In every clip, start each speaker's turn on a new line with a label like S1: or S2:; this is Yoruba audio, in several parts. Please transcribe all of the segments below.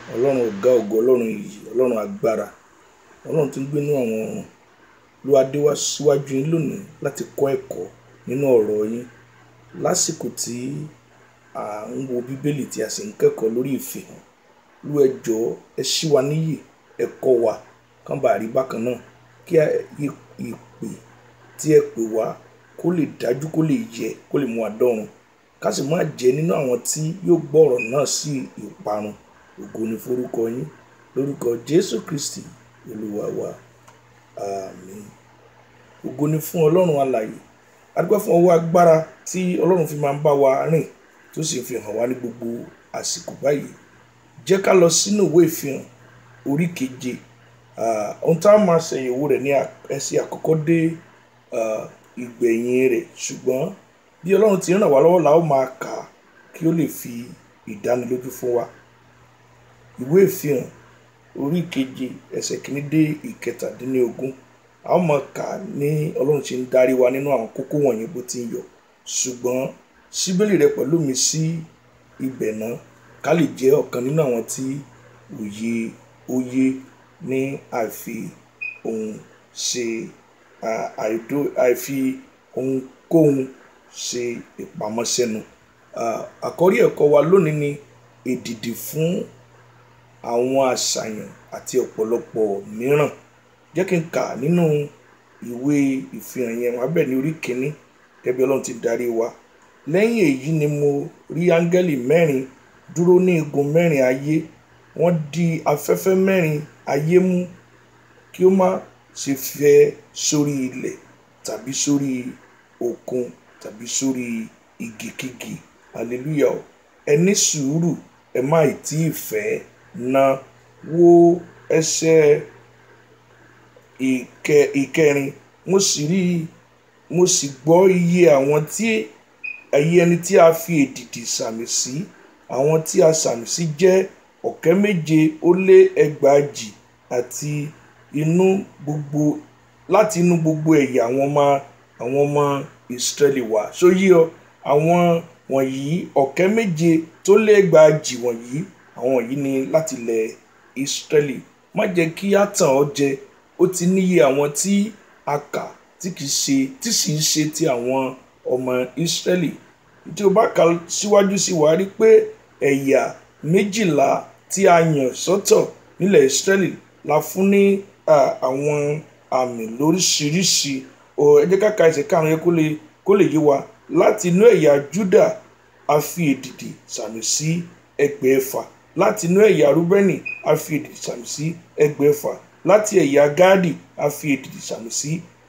S1: ọlọ́run ọ̀gá ògo ọlọ́run iyì ọlọ́run agbára ọlọ́run tó ń gbénú àwọn ọ̀run ló adé wá síwájú yín lónìí láti kọ́ ẹ̀kọ́ nínú ọ̀rọ̀ yín lásìkò tí à ń wo bíbélì tí a sì ń kẹ́kọ̀ọ́ lórí ìfihàn lú ẹ jọ̀ọ́ ẹ ṣí wa níyì ẹ kọ́ wa kán bá rí bákan náà kí ìpè tí ẹ pè wá kó lè dájú kó lè yẹ kó lè mú wa dọ́run ká sì má jẹ́ nínú àwọn tí yóò gbọ́ ọ̀rọ̀ náà sí ìparun ògo ni forúkọ yín lórúkọ jésù kristi olúwa wa àmín ògo ni fún ọlọ́run alààyè adúgbò fún ọwọ́ agbára tí ọlọ́run fi máa ń bá wa rìn tó sì fi hàn wá ní gbogbo àsìkò báyìí jẹ́ ká lọ sínú ìwé ìfihàn orí keje ohun tá a máa ṣàyẹ̀wò rẹ̀ ní ẹsẹ̀ àkọ́kọ́ dé ìgbẹ̀yìn rẹ̀ ṣùgbọ́n bí ọlọ́run ti ràn wá lọ́wọ́ la ó máa kà á kí ó lè fi ìdánilójú fún wa ìwé ìfihàn orí keje ẹsẹ̀ kìíní dé ìkẹtàdínlógún a ó máa kà á ní ọlọ́run ṣe ń darí wa nínú àwọn kókó wọ̀nyí bó ti ń yọ ṣùgbọ́n síbélì rẹ pẹ̀lú mi sí ibẹ̀ náà ká lè jẹ́ ọ̀kan nínú àwọn tí òye òye ní àìfi ohun ṣe àìdó àìfi ohunkóhun ṣe ìpamọ́ sẹ́nu àkọ́rí ẹ̀kọ́ wa lónìí ni èdìdì fún àwọn àṣàyàn àti ọ̀pọ̀lọpọ̀ mìíràn jẹ́ kí n kà nínú ìwé ìfihàn yẹn wá bẹ̀ ní orí kínní ẹbí ọlọ́run ti darí wa lẹ́yìn èyí ni mo rí áńgẹ́lì mẹ́rin dúró ní igun mẹ́rin ayé wọ́n di afẹ́fẹ́ mẹ́rin ayé mú kí ó má ṣe fẹ́ sórí ilẹ̀ tàbí sórí òkun tàbí sórí igikígi hallelujah o ẹ ní sùúrù ẹ má ì tí ì fẹ́ na wo ẹsẹ̀ ìkẹrin mo sì rí mo sì gbọ́ iye àwọn tí ẹyẹ ẹni tí a fi èdìdì sàmì sí àwọn tí a sàmì sí jẹ́ ọ̀kẹ́ méje ó lé ẹgbàajì àti inú gbogbo láti inú gbogbo ẹ̀yà àwọn ọmọ àwọn ọmọ ìsírẹ́lì wá sóyí ọ àwọn wọ̀nyí ọ̀kẹ́ méje tó lé ẹgbàajì wọ̀nyí àwọn wọ̀nyí ni láti ilẹ̀ ìsírẹ́lì má jẹ́ kí á tàn ọ́ jẹ ó ti níye àwọn tí a kà tí kìí ṣe tí sì ń ṣe ti àwọn ọmọ ìsírẹ́lì tí o bá kà síwájú sí wàá rí pé ẹ̀yà méjìlá tí a yàn sọ́tọ̀ nílẹ̀ ìsírẹ́lì la fún ní àwọn àmì lóríṣiríṣi ẹ jẹ́ ká ka ẹsẹ̀ karùn-ún yẹn kó lè kó lè yé wa láti inú ẹ̀yà júdà a fi èdìdì sàmì sí ẹgbẹ̀ẹ́fà láti inú ẹ̀yà rúbẹ́nì a fi èdìdì sàmì sí ẹgbẹ̀ẹ́fà láti ẹ̀yà gáàdì a fi èdìdì sàmì sí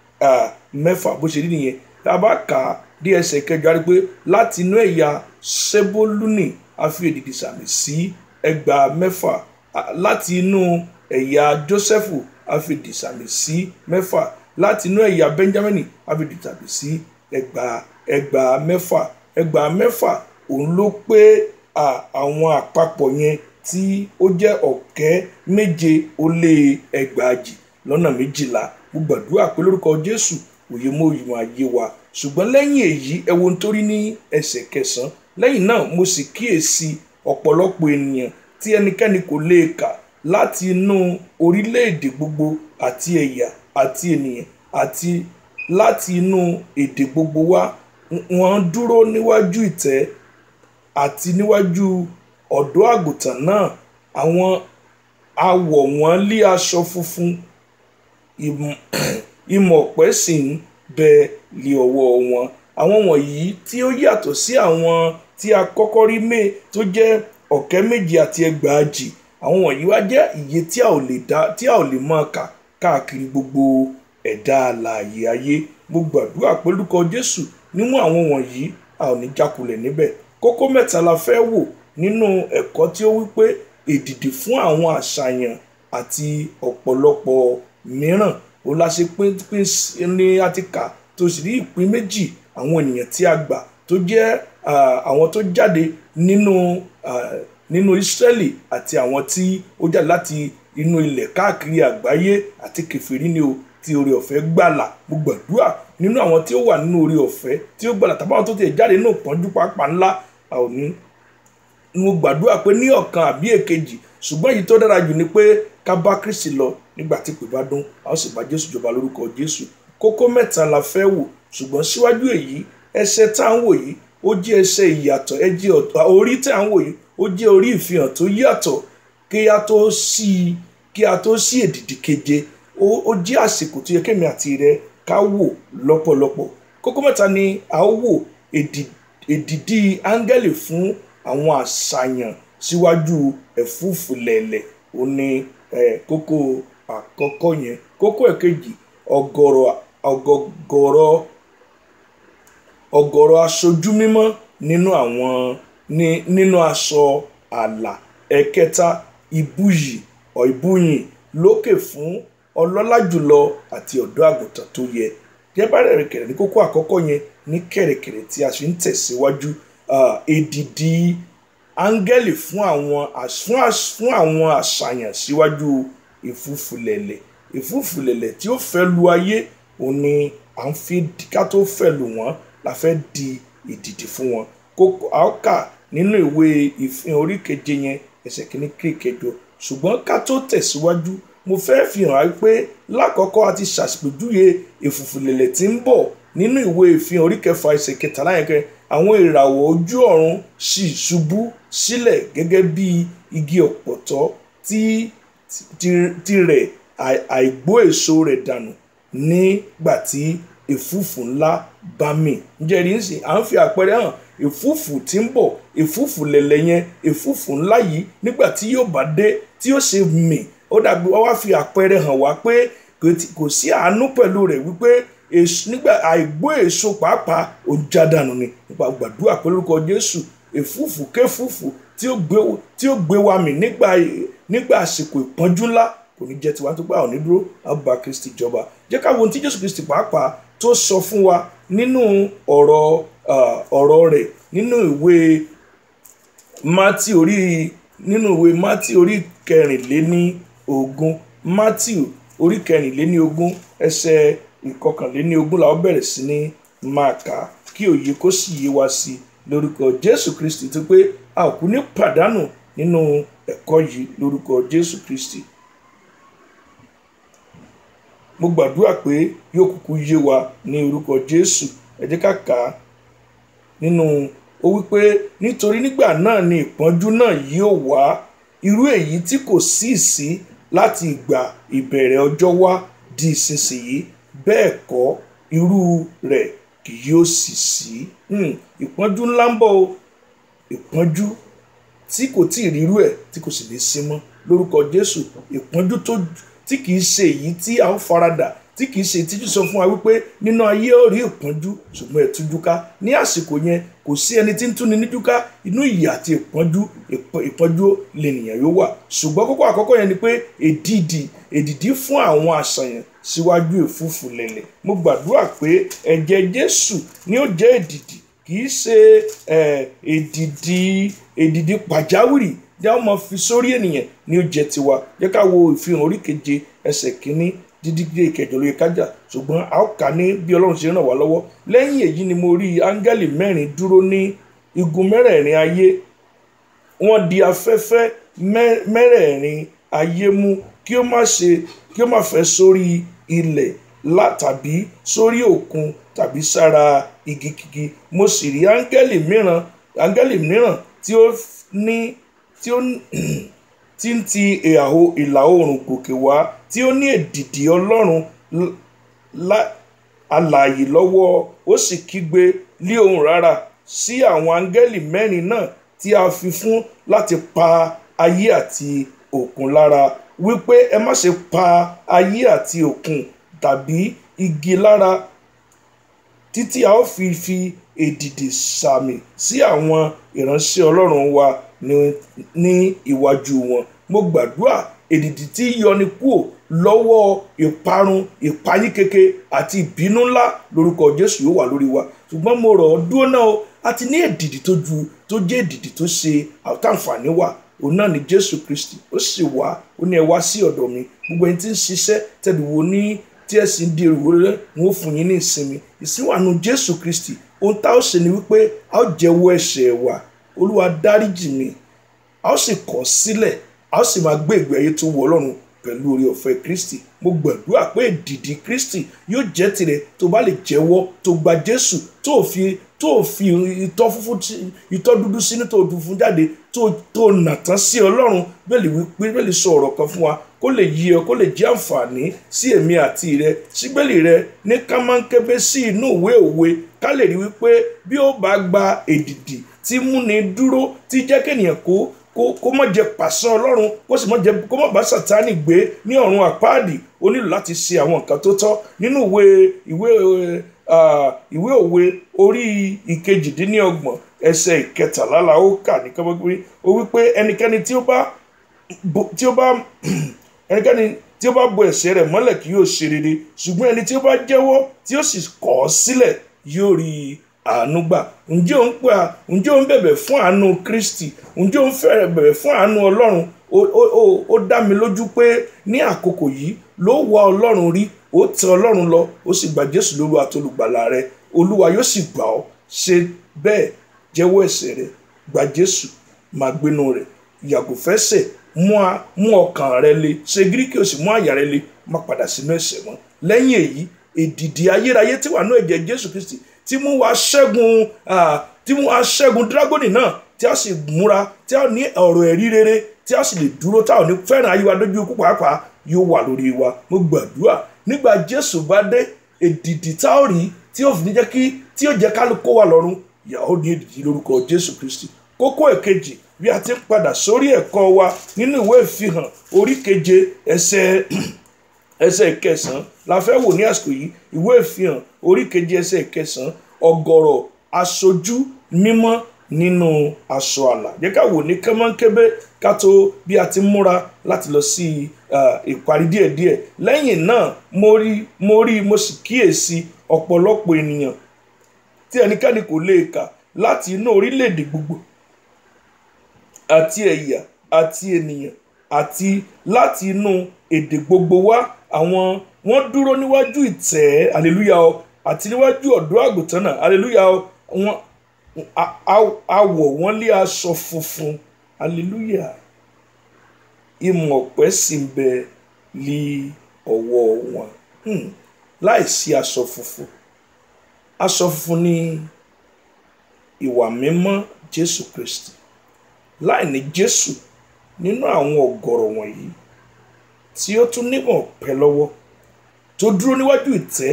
S1: mẹ́fà bó ṣe rí nìyẹn tá a bá kà á dé ẹsẹ̀ kẹjọ rí pé láti inú ẹ̀yà sẹ́bólúnì a fi èdìdì sàmì sí ẹgbàá mẹ́fà láti inú ẹ̀yà jósẹ́fù a fi èdìdì sàmì sí mẹ́fà láti inú ẹ̀yà benjamin a fi èdìdì sàmì sí ẹgbàá ẹgbàá mẹ́fà ẹgbàá mẹ́fà òun ló pé àwọn àpapọ̀ yẹn tí ó jẹ́ ọ̀kẹ́ méje ó lé ẹgbàajì lọ́nà méjìlá mo gbàdúrà pé lórúkọ jésù òye mọ òyìnbó ayé wa ṣùgbọ́n lẹ́yìn èyí ẹ wo nítorí ní ẹsẹ̀ kẹsàn-án lẹ́yìn náà mo sì kíyèsí ọ̀pọ̀lọpọ̀ ènìyàn tí ẹnikẹ́ni kò lè kà láti inú orílẹ̀-èdè gbogbo àti ẹ̀yà àti ènìyàn àti láti inú èdè gbogbo wá wọ́n dúró níwájú ìtẹ́ àti níwájú ọ̀dọ́ àgùntàn náà àwọn awọ̀ wọn lé aṣọ funfun ìmọ̀ ọ̀pẹ sì ń bẹ lé ọwọ́ wọn àwọn wọ̀nyí tí ó yàtọ̀ sí àwọn tí a kọ́kọ́ rí mé tó jẹ́ ọ̀kẹ́ méje àti ẹgbàajì àwọn wọ̀nyí wá jẹ́ iye tí a ò lè dá tí a ò lè mọ̀ kà káàkiri gbogbo ẹ̀dá alààyè ayé mo gbàdúrà pé lórúkọ Jésù níwọ̀n àwọn wọ̀nyí a ò ní jákulẹ̀ níbẹ̀ kókó mẹ́ta la fẹ́ wò nínú ẹ̀kọ́ tí ó wípé èdìdì fún àwọn àṣàyàn àti ọ̀pọ̀lọpọ̀ mìíràn ó la ṣe pín pín ní àtìkà tó sì rí ìpín méjì àwọn ènìyàn tí a gbà tó jẹ́ àwọn tó jáde nínú nínú Ísírẹ́lì àti àwọn tí ó jáde láti inú ilẹ̀ káàkiri àgbáyé àti kèfèrí ni o tí oore ọ̀fẹ́ gbàlà mo gbàdúrà nínú àwọn tí ó wà nínú oore ọ̀fẹ́ tí ó gbàlà tàbí àwọn tó ti jáde nínú ìpọ́njú pápá ńlá a ò ní mo gbàdúrà pé ní ọ̀kan àbí èkejì ṣùgbọ́n èyí tó dára jù ni pé ká bá kristi lọ nígbà tí pè bá dún a ó sì bá jésù jọba lórúkọ jésù kókó mẹ́ta la fẹ́ wò ṣùgbọ́n síwájú èyí ẹsẹ̀ tá à ń wò yìí ó jẹ́ ẹsẹ̀ ìyàtọ̀ ẹ jẹ́ ọ̀tọ̀ orí tá à ń wò yìí ó jẹ́ orí ìfihàn tó yàtọ̀ kí a tó sí kí a tó sí èdìdì keje ó jẹ́ àsìkò tó yẹ kémi àti rẹ ká wò lọ́pọ̀lọpọ̀ kókó mẹ́ta ni a ó wò èdìdì áńgẹ́lì fún àwọn àṣàyàn síwájú ẹ̀fúùfù lẹ̀lẹ̀ ó ní kókó àkọ́kọ́ yẹn kókó ẹ̀kejì ọ̀gọ̀rọ̀ ọ̀gọ̀gọ̀rọ̀ ọ̀gọ̀rọ̀ aṣojú mímọ́ nínú àwọn nínú aṣọ àlà ẹ̀kẹta ìbúyì ìbúyìn lókè fún ọlọ́lá jùlọ àti ọ̀dọ́ àgùntàn tó yẹ jẹ́bàrẹ̀ rẹ̀kẹ̀rẹ̀ ní kókó àkọ́kọ́ yẹn ní kẹ̀rẹ̀kẹ̀rẹ̀ tí a ṣe ń tẹ̀síwájú èdìdì áńgẹ́lì fún àwọn fún àwọn àṣàyàn síwájú ìfúfulẹ̀lẹ̀ ìfúfulẹ̀lẹ̀ tí ó fẹ́ lu ayé òun ni à ń fi ká tó fẹ́ lù wọ́n la fẹ́ di ìdìdì fún wọn kókó àọ́kà nínú ìwé ìfihàn orí keje yẹn ẹsẹ̀ kìíní kí kẹjọ ṣùgbọ́n ká tó tẹ̀síwájú mo fẹ́ fi hàn á pé lákọ̀ọ́kọ́ a ti ṣàpèjúwe ìfùfùlẹ̀lẹ̀ tí ń bọ̀ nínú ìwé ìfihàn orí kẹfà ẹsẹ̀ kẹtàlá yẹn kẹ àwọn ìràwọ̀ ojú ọ̀run sì ṣubú sílẹ̀ gẹ́gẹ́ bí igi ọ̀pọ̀tọ́ tí tirẹ̀ àìgbó èso rẹ̀ dànù nígbà tí ìfúfù ńlá bá mì ǹjẹ́ rí nsìn à ń fi àpẹẹrẹ hàn ìfúfù tí ń bọ̀ ìfúfù lẹ̀lẹ̀ yẹn ìfúfù ńlá yìí nígbà tí yóò bá dé tí yóò ṣe mì ó dàbí wá fi àpẹẹrẹ hàn wá pé kò sí àánú pẹ̀lú rẹ̀ wípé nígbà àìgbó èso pàápàá ó já dànù ni nípa gbàdúrà pé lórúkọ Jésù ìfúfù kéfúfù tí ó gbé wa mì nígbà nígbà àsìkò ìpọ́njú ńlá kò ní jẹ́ tiwa tó gbà ọ̀ ní dúró àbá Kristi jọba jẹ́ ká wo ohun tí Jésù Kristi pàápàá tó sọ fún wa nínú ọ̀rọ̀ ọ̀rọ̀ rẹ̀ nínú ìwé Mátì orí nínú ìwé Mátì orí kẹrìnléní ogún Matthew orí kẹrìnléní ogún ẹsẹ̀ ìkọkànléní ogún làwọn bẹ̀rẹ̀ sí ní máa kà á kí òye kó sì yé wa sí i lórúkọ Jésù Kristi tó pé a ò kú ní pàdánù nínú ẹ̀kọ́ yìí lórúkọ Jésù Kristi mo gbàdúrà pé yóò kúkú yé wa ní orúkọ Jésù ẹ jẹ́ ká kà á nínú ó wípé nítorí nígbà náà ni ìpọ́njú náà yóò wá irú èyí tí kò sí sí láti ìgbà ìbẹ̀rẹ̀ ọjọ́ wá di ìsinsìnyí bẹ́ẹ̀ kọ́ irú rẹ̀ kì yóò sì sí ìpọ́njú ńlá ń bọ̀ o ìpọ́njú tí kò tí ì rírú ẹ̀ tí kò sì ní sí mọ́ lórúkọ Jésù ìpọ́njú tó tí kìí ṣe èyí tí a ó faradà tí kìí ṣe ìtìjú sọ fún wa wípé nínú ayé ó rí ìpọ́njú ṣùgbọ́n ẹ̀ tújú ká ní àsìkò yẹn kò sí ẹni tí ń túni níjú ká inú ìyà àti ìpọ́njú ìpọ́njú lènìyàn yóò wà ṣùgbọ́n kókó àkọ́kọ́ yẹn ni pé èdìdì èdìdì fún àwọn àṣàyàn síwájú ìfúfù lẹ̀lẹ̀ mo gbàdúrà pé ẹ̀jẹ̀ Jésù ni ó jẹ́ èdìdì kìí ṣe èdìdì èdìdì pàjáwìrì tí a máa fi sórí ènìyàn ní ó jẹ tiwa jẹ́ ká wo ìfihàn orí keje ẹsẹ̀ kínní dídí dé ìkẹjọ lóye kájà ṣùgbọ́n a ó kà ní bí Ọlọ́run ṣe ràn wá lọ́wọ́ lẹ́yìn èyí ni mo rí áńgẹ́lì mẹ́rin dúró ní igun mẹ́rẹ̀ẹ̀rin ayé wọ́n di afẹ́fẹ́ mẹ́rẹ̀ẹ̀rin ayé mú kí ó má ṣe kí ó má fẹ́ sórí ilẹ̀ tàbí sórí òkun tàbí sára igi kígi mo sì rí áńgẹ́lì mìíràn áńgẹ́lì mìíràn tí ó ní tí ó tí ń ti ìlà oòrùn gòkè wá tí ó ní èdìdì ọlọ́run alààyè lọ́wọ́ ó sì kígbe lé ohùn rárá sí àwọn áńgẹ́lì mẹ́rin náà tí a fi fún láti pa ayé àti òkun lára wípé ẹ má ṣe pa ayé àti òkun tàbí igi lára títí a ó fi fi èdìdì sàmì sí àwọn ìránṣẹ́ ọlọ́run wa ní iwájú wọn mo gbàdúrà èdìdì tí yọni kúò lọ́wọ́ ìparun ìpayín keke àti ìbínú ńlá lórúkọ Jésù yóò wà lórí wa ṣùgbọ́n mo rọ̀ ọ́ dúró náà o a ti ní èdìdì tó ju tó jẹ́ èdìdì tó ṣe àtàǹfààní wà òun náà ni Jésù Kristi ó sì wá ó ní ẹ wá sí ọ̀dọ̀ mi gbogbo ẹni tí ń ṣiṣẹ́ tẹ̀lifò ní tí ẹ sì ń di èrò rẹ wọn ó fún yín ní ìsinmi ìsínwàánu Jésù Kristi ohun tá a ó ṣe ni wípé a ó jẹ́wọ́ ẹ̀ṣẹ̀ wa Olúwa dáríjì mi a ó sì kọ̀ sílẹ̀ a a ó sì máa gbé ìgbé ayé tó wọ ọlọ́run pẹ̀lú orí ọ̀fẹ́ kristi mo gbàdúrà pé èdìdì kristi yóò jẹ́ tirẹ̀ tó bá lè jẹ́wọ́ tó gba jésù tó fi tó fi itọ́ funfun tí- itọ́ dúdú sínú tó dùn fún jáde tó tó nà tán sí ọlọ́run bẹ́ẹ̀lì wípé bẹ́ẹ̀lì sọ ọ̀rọ̀ kan fún wa kó lè yí ọ kó lè jẹ́ àǹfààní sí èmi àti rẹ síbẹ̀lì rẹ ní kámánkébé sí inú ìwé òwe ká lè rí wípé bí ó bá gba èdìdì tí múni dúró tí jẹ́ kéèyàn kó kó kó má jẹ pàṣẹ ọlọ́run kó sì má jẹ kó má bá sàtánì gbé ní ọ̀run àpáàdì ó nílò láti ṣe àwọn nǹkan tó tọ́ nínú ìwé ìwé ah, ìwé òwe orí ìkejìdínlọ́gbọ̀n ẹsẹ̀ ìkẹtàlá la ó kà ní kọ́mọ́gbé ó wípé ẹnikẹ́ni tí ó bá bo- tí ó bá ẹnikẹ́ni tí ó bá bo ẹ̀ṣẹ̀ rẹ̀ mọ́lẹ̀ kì yóò ṣe rere ṣùgbọ́n ẹni tí ó bá jẹ́wọ́ tí ó sì kọ̀ ọ́ sílẹ̀ yóò rí àánú gbà ǹjẹ́ ò ń pè á ǹjẹ́ ò ń bẹ̀bẹ̀ fún àánú kristi ǹjẹ́ ò ń fẹ́ bẹ̀bẹ̀ fún àánú ọlọ́run ó- ó ó- ó dá mi lójú pé ní àkókò yìí ló wá ọlọ́run rí ó tẹ ọlọ́run lọ ó sì gba jésù lóru àtolùgbàlà rẹ olúwa yóò sì gbà ọ́ ṣe bẹ́ẹ̀ jẹ́wọ́ ẹ̀ṣẹ̀ rẹ gba jésù máa gbénu rẹ̀ yàgò fẹ́ṣẹ̀ mú a- mú ọkàn rẹ le ṣe gíríkì ó sì mú àyà rẹ le má padà sínú ẹ̀ṣẹ̀ mọ́ lẹ́yìn èyí èdìdì ayérayé tí wà ní ẹ̀jẹ̀ jésù kristi tí mú wa ṣẹ́gun ah, tí mú wa ṣẹ́gun dírágọ́nì náà tí a sì múra tí a ní ọ̀rọ̀ ẹ̀rí rere tí a sì lè dúró tá ò ní fẹ́ràn ayé wa dójú ikú pàápàá yóò wà lórí wa mo gbàdúrà nígbà jésù bá dé èdìdì tá ò rí tí yóò fi ní jẹ́ kí tí yóò jẹ́ kálukó wà lọ́rùn ìyàwó ní èdìdì lórúkọ jésù kristi kókó èkejì bí a ti ń padà sórí ẹ̀kọ́ wa nínú ìwé ìfihàn orí keje ẹsẹ̀ ẹsẹ̀ ìkẹsàn-án la fẹ́ wò ní àsìkò yìí ìwé ìfihàn orí keje ẹsẹ̀ ìkẹsàn-án ọ̀gọ̀rọ̀ aṣojú mímọ́ nínú aṣọ àlà jẹ́ ká wò ní kánmọ́nkébé ká tó bí a ti múra láti lọ sí ah, ìparí díẹ̀díẹ̀ lẹ́yìn náà mo rí mo rí mo sì kíyèsí ọ̀pọ̀lọpọ̀ ènìyàn tí ẹnikẹ́ni kò lè kà láti inú orílẹ̀-èdè gbogbo àti ẹ̀yà àti ènìyàn àti láti inú èdè gbogbo wá àwọn wọ́n dúró níwájú ìtẹ́ aleluya o àti níwájú ọ̀dọ́ àgùntàn náà aleluya o wọ́n a- a- awọ̀ wọ́n lé aṣọ funfun aleluya ìmọ̀ ọ̀pẹ sì ń bẹ lí ọwọ́ wọn Hmm. láìsí aṣọ funfun aṣọ funfun ní ìwà mímọ́ jésù kristi láì ní jésù nínú àwọn ọ̀gọ̀rọ̀ wọ̀nyí tí ó tún nímọ̀ pẹ́ lọ́wọ́ tó dúró níwájú ìtẹ́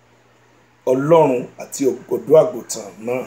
S1: ọlọ́run àti ọ̀gọ̀dọ̀ àgùntàn náà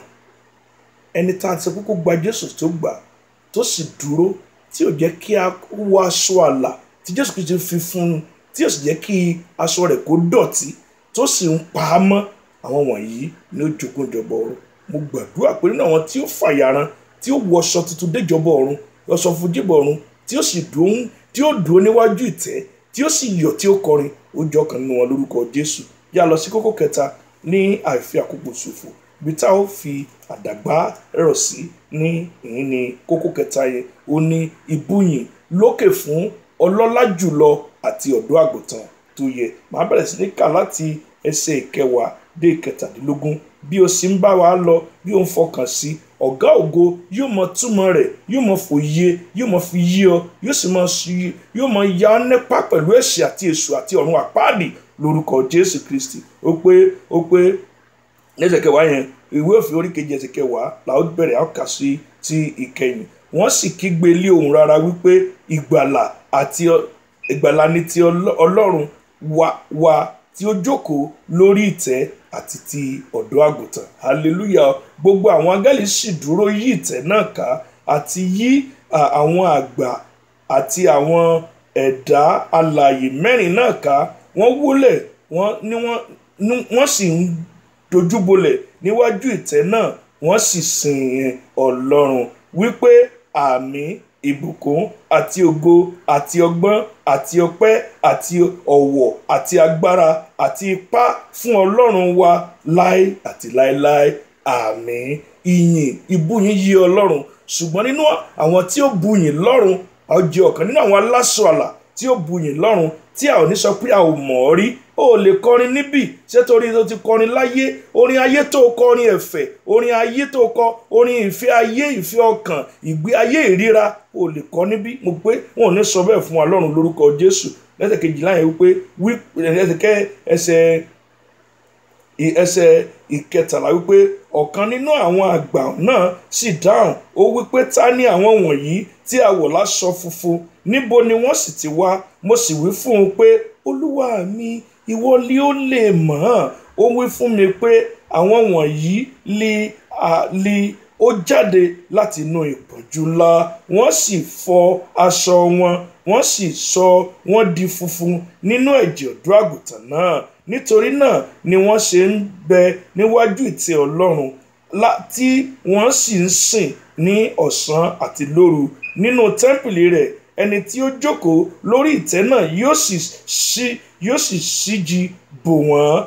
S1: ẹni tá a ti kúkú gba jésù tó gbà tó sì dúró tí ò jẹ́ kí a wọ aṣọ àlà tí jésù kìí ti fi fún un tí ò sì jẹ́ kí aṣọ rẹ̀ kó dọ̀tí tó sì ń pa á mọ́ àwọn wọ̀nyí ní ó jogún ìjọba ọ̀run mo gbàdúrà pé nínú àwọn tí ó fàyàrán tí ó wọṣọ tuntun déjọba ọ̀run lọ́sọ fún jíbọ̀ ọ̀run tí ó sì dùn tí ó dúró níwájú ìtẹ́ tí ó sì yọ̀ tí ó kọrin ó jọ kan nínú wọn lórúkọ jésù yá lọ sí kókó kẹta ní àìfi àkókò ṣòfò ibi tá ó fi àdàgbà rọ̀ sí ní ìyín ní kókó kẹta yẹn ó ní ìbúyìn lókè fún ọlọ́lá jùlọ àti ọ̀dọ́ àgùntàn tó yẹ màá bẹ̀rẹ̀ sí ní kà láti ẹsẹ̀ ìkẹwàá dé ìkẹtàdínlógún bí o sì ń bá wa lọ bí o ń fọkàn sí ọ̀gá ògo yóò mọ túmọ̀ rẹ̀ yóò mọ fòye yóò mọ fi yí ọ yóò sì mọ sí yóò mọ ya ọ nípa pẹ̀lú ẹ̀ṣẹ̀ àti èṣù àti ọ̀run àpáàdì lórúkọ jésù kristi ó pé ó pé lẹ́sẹ̀ kẹwàá yẹn ìwé òfin orí kejì ẹsẹ̀ kẹwàá làwọn bẹ̀rẹ̀ àwọn kà sí ti ìkẹyìn wọ́n sì kígbe lé ohùn rara wípé ìgbàlà àti ọ- ìgbàlà ni ti Ọlọ́- ọlọ́run wa wa tí ó jókòó lórí ìtẹ́ àti ti ọ̀dọ́ àgùntàn hallelujah gbogbo àwọn áńgẹ́lì sì dúró yí ìtẹ́ náà ká àti yí à, àwọn àgbà àti àwọn ẹ̀dá alààyè mẹ́rin náà ká wọ́n wólẹ̀ wọ́n ní wọ́n ní- wọ́n sì ń dojúbolẹ̀ níwájú ìtẹ́ náà wọ́n sì sìn ọlọ́run wípé àmì ìbùkún àti ògo àti ọgbọ́n àti ọpẹ́ àti ọ̀wọ̀ àti agbára àti ipá fún ọlọ́run wa láé àti láéláé àmì ìyìn ìbúyìn yí ọlọ́run ṣùgbọ́n nínú àwọn tí ó buyìn lọ́run a ó jẹ́ ọ̀kan nínú àwọn aláṣọ àlà tí ó buyìn lọ́run tí a ò ní sọ pé a ò mọ̀ ọ́ rí o lè kọrin níbì ṣé torí tó ti kọrin láyé orin ayé tó kọrin ẹ̀fẹ̀ orin ayé tó kọ orin ìfẹ́ ayé ìfẹ́ ọkàn ìgbé ayé ìríra o lè kọ níbí mo pé wọn ò ní sọ bẹ́ẹ̀ fún wa lọ́run lórúkọ jésù lẹ́sẹ̀ kejìlá yẹn wípé wí ẹsẹ̀ ẹsẹ̀ ẹsẹ̀ ìkẹtàlá wípé ọ̀kan nínú àwọn àgbà náà sì dáhùn ó wípé ta ni àwọn wọ̀nyí tí a wọ̀ láṣọ funfun níbo ni wọ́n sì ti wá mo sì wí fún un pé olúwa mi ìwọ ni ó lè mọ̀ ọ́n ó wí fún mi pé àwọn wọ̀nyí li li ó jáde láti inú ìpọ́njú ńlá wọ́n sì fọ aṣọ wọn wọ́n sì sọ wọ́n di funfun nínú ẹ̀jẹ̀ ọ̀dọ́ àgùntàn náà nítorí náà ni wọ́n ṣe ń bẹ níwájú ìtẹ́ ọlọ́run tí wọ́n sì ń sìn ní ọ̀sán àti lóru nínú tẹ́ḿpìlì rẹ̀ ẹni tí ó jókòó lórí ìtẹ́ náà yóò sì ṣí yóò sì ṣíji bò wọ́n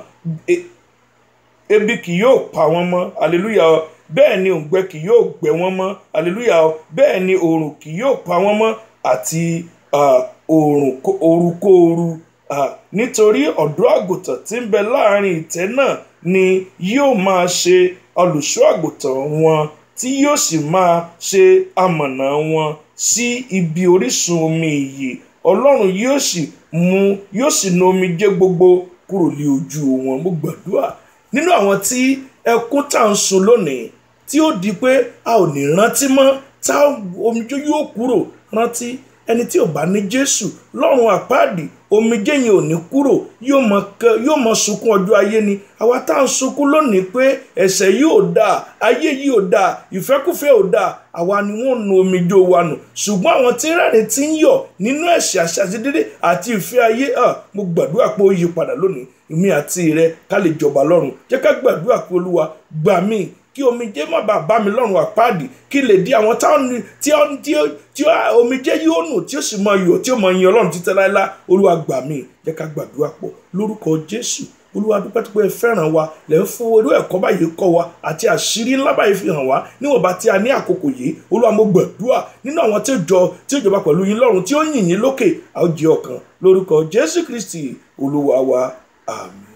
S1: ebi kì yóò pa wọ́n mọ́ hallelujah bẹ́ẹ̀ ni òǹgbẹ kì yóò gbẹ wọ́n mọ́ hallelujah bẹ́ẹ̀ ni oòrùn kì yóò pa wọ́n mọ́ àti oòrùn orúkóoru nítorí ọ̀dọ́ àgùntàn tí ń bẹ láàrin ìtẹ́ náà ni yóò máa ṣe olùṣọ́ àgùntàn wọn tí yóò sì máa ṣe amọ̀nà wọn sí ibi orísun omi ìyè ọlọ́run yóò sì mú yóò sì nu omijé gbogbo kúrò ní ojú wọn mo gbàdúrà nínú àwọn tí ẹkún tá à ń sun lónìí tí ó di pé a ò ní rántí mọ́ tá omijé yóò kúrò rántí ẹni tí ò bá ní jésù lọ́run àpáàdì omijé yẹn ò ní kúrò yóò mọ sunkún ọjọ́ ayé ni àwa tá à ń sunkún lónìí pé ẹ̀ṣẹ̀ yìí ò dáa ayé yìí ò dáa ìfẹ́kùfẹ́ ò dáa àwa ni wọ́n nu omijé wa nù ṣùgbọ́n àwọn tí rẹ́rìn tí ń yọ̀ nínú ẹ̀ṣẹ̀ àṣàṣedédé àti ìfẹ́ ayé mo gbàdúrà pé ó yí padà lónìí èmi àti rẹ ká lè jọba lọ́run jẹ́ ká gbàdúrà pé olúwa gbà mí kí omijé má bàa bá mi lọ́rùn àpáàdì kí lè di àwọn táwọn tí ó tí ó tí ó omijé yóò nù tí ó sì mọ iyọ̀ tí ó mọ yin ọlọ́run títẹ́ láéláé olúwa gbà mí jẹ́ ká gbàdúrà pọ̀ lórúkọ jésù olúwa dúpẹ́ tó pé ẹ fẹ́ràn wa lẹ́ ń fún irú ẹ̀kọ́ báyìí kọ́ wa àti àṣírí ńlá báyìí fi hàn wá níwọ̀nba tí a ní àkókò yìí olúwa mo gbàdúrà nínú àwọn tí ó jọ tí ó jọba pẹ̀lú yín lọ́run tí ó yìn yín lókè a ó jẹ́ ọ̀kan lórúkọ jésù kristi olúwa wa àmín.